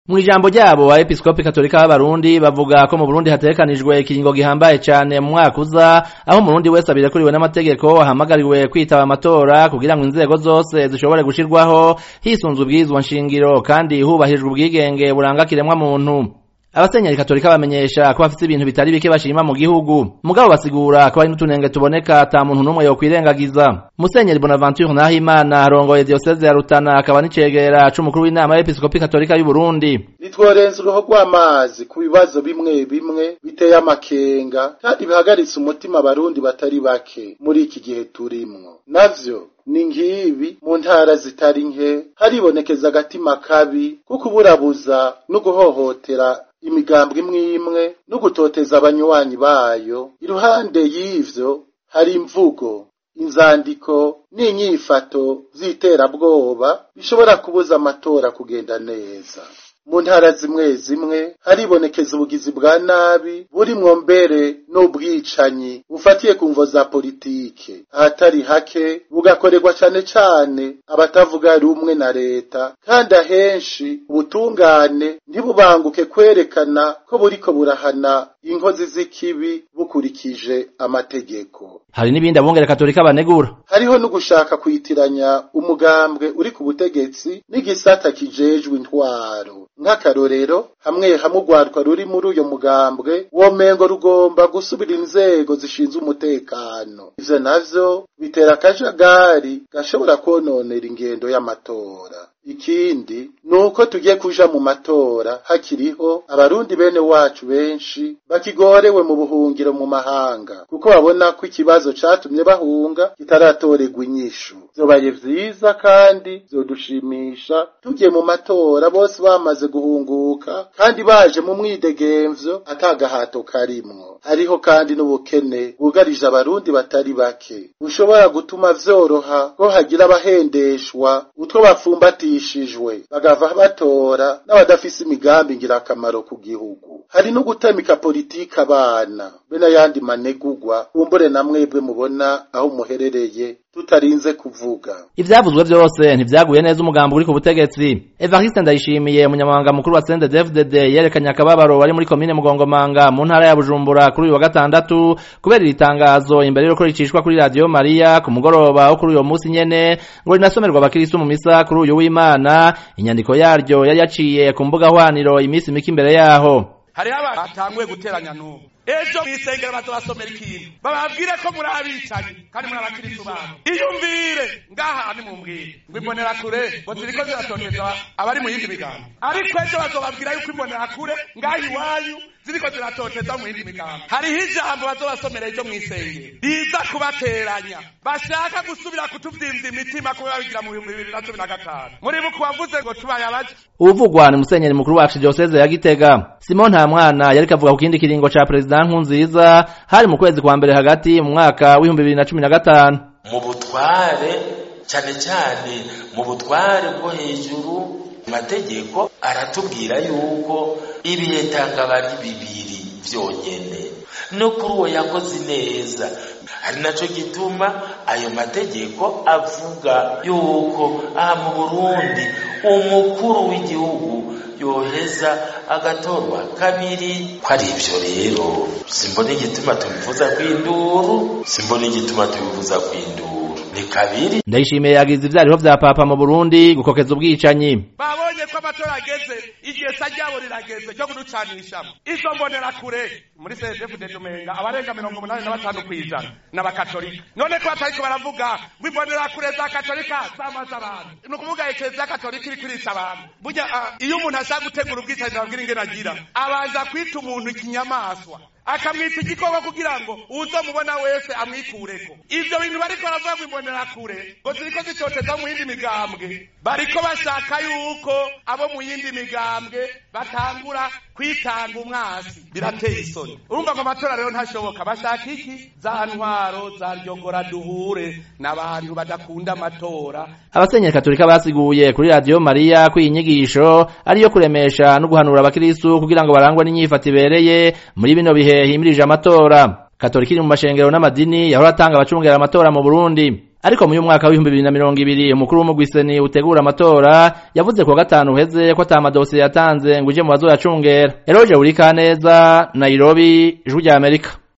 mu ijambo ryabo abepiskopi katolika b'abarundi bavuga ko mu burundi hategekanijwe ikiringo gihambaye cane mu mwaka uza aho umurundi wese abirekuriwe n'amategeko ahamagariwe kwitaba amatora kugira ngo inzego zose zishobore gushirwaho hisunzwe ubwirizwa nshingiro kandi hubahijwe ubwigenge buranga kiremwa muntu abasenyeri katolika bamenyesha ko bafite ibintu bitari bike bashima mu gihugu mugabo basigura ko hari n'utunenge tuboneka ata muntu n'umwe yokwirengagiza musenyeri bonaventure nahimana arongoye diyoseze ya rutana akaba n'icegera c'umukuru w'inama y'episkopi katolika y'u burundi nitworenza uruho rw'amazi ku bibazo bimwe bimwe biteye amakenga kandi bihagaritse umutima abarundi batari bake muri iki gihe turimwo navyo ni ngibi mu ntara zitari nke haribonekeza agatima kabi ko kuburabuza no guhohotera imigambwe imwe imwe no gutoteza abanywanyi bayo iruhande y'ivyo hari imvugo inzandiko n'inyifato z'iterabwoba bishobora kubuza amatora kugenda neza mu ntara zimwe zimwe haribonekeza ubugizi bwa nabi burimwo mbere n'ubwicanyi bufatiye ku mvo za politike ahatari hake bugakorerwa cane cane abatavuga rumwe na leta kandi ahenshi ubutungane ntibubanguke kwerekana ko buriko burahana inkozi z'ikibi bukurikije amategeko hari n'ibindi abungere katolika banegura hariho no gushaka kwitiranya umugambwe uri ku butegetsi n'igisata kijejwe intwaro nk'akarorero hamwe hamwe urwaruka ruri muri uyo mugambwe womengo rugomba gusubira inzego zishinzwe umutekano ivyo navyo bitera akajagari gashobora kwononera ingendo y'amatora ikindi ni uko tugiye kuja mu matora hakiriho abarundi bene wacu benshi bakigorewe mu buhungiro mu mahanga kuko babona ko ikibazo catumye bahunga kitaratorerwa inyishu vyobaye vyiza kandi vyodushimisha tugiye mu matora bose bamaze guhunguka kandi baje mu mwidegemvyo atagahato karimwo hariho kandi n'ubukene bwugarije abarundi batari bake bushobora gutuma vyoroha ko hagira abahendeshwa utwo bapfumbatishijwe bagava batora n'abadafise imigambi ngirakamaro ku gihugu hari no gutamika politiki abana be n'ayandi manegugwa kumbure na mwebwe mubona aho muherereye tutarinze kuvuga ivyavuzwe vyose ntivyaguye neza umugambo uri ku butegetsi evariste ndayishimiye umunyamabanga mukuru wa cndfdd yerekanye akababaro wari muri komine mugongomanga mu ntara ya bujumbura kuri uyu wa gatandatu kubera iri tangazo imbere y'uko ricishwa kuri radiyo mariya ku mugoroba wo kuri uyo munsi nyene ngo rinasomerwa abakiristu mu misa kuri uyu w'imana inyandiko yaryo yari yaciye ku mbuga hwaniro iminsi mike imbere yaho hariho abantu batanguye guteranya n'ubu ejo mw'isengero bazobasomera ikintu bababwire ko muri abicanyi kandi muri abakiristu babo iyumvire ngaha nimumbwire ngo imbonerakure ngo ziriko ziratoteza abari mu yindi migambo ariko ejo bazobabwira yuko imbonerakure ngaha iwanyu ziriko ziratoteza mu yindi migambo hariho ijambo bazobasomera ejo mw'isengero riza kubateranya bashaka gusubira kutuvyimvya imitima kubera babigira mu bihumbi bibiri na cumi na gatanu muribuka uwavuze ngo tubaye abaja uvugwa ni musenyeri mukuru wacu dioseze ya gitega simon nta mwana yariko avuga ku kindi kiringo ca perezida nkunziza hari mu kwezi kwa mbere hagati mu mwaka w'ibihumbi bibiri na cumi na gatanu mu butware cyane cyane mu butware bwo hejuru amategeko aratubwira yuko ibihe tangaba ari bibiri vyonyene no kuri uwo yakoze neza ari naco gituma ayo mategeko avuga yuko aha mu burundi umukuru w'igihugu yoheza agatorwa kabiri ko ari ivyo rero simbona igituma tubivuza kw'induru simbona igituma tubivuza kw'induru ni kabiri ndayishimiye yagize ivyariho vya papa mu burundi gukokeza ubwicanyi babonye ko amatora ageze igesa ryabo rirageze ryo kuducanishamo izo mbonerakure muri cdfd tumenga abarenga mirongo umunani na batanu kw'ijana n'abakatolika none ko batariko baravuga ngo imbonerakure za katolika zamaze abantu ni ukuvuga ekleziya katolika iriko irica abantu burya iyo umuntu ashaka gutegura ubwicanyi nababwira ingene agira abanza kwita umuntu ikinyamaswa akamwita igikoko kugira ngo uzomubona wese amwikureko ivyo bintu bariko baravuga ngo imbonerakure ngo ziriko zitoteza mu yindi migambwe bariko bashaka yuko abo mu yindi migambwe batangura kwitanga umwasi birateye isoni urumva ngo amatora rero ntashoboka bashaka iki za ntwaro za ryongora duhure n'abantu badakunda amatora abasenyeri katolika basiguye kuri radiyo mariya ko iyi nyigisho ariyo kuremesha no guhanura abakiristu kugira ngo barangwe n'inyifato ibereye muri bino bihe himirije amatora katolika iri mu mashengero n'amadini yahora atanga abacungera amatora mu burundi ariko mu y'umwaka w'ibihumbi bibiri na mirongo ibiri umukuru w'umugwiseni utegura amatora yavuze kuwa gatanu uheze ko ata amadosiye yatanze ngo uje mu bazoyacungera eroje uri kaneza nairobi ijwi rya amerika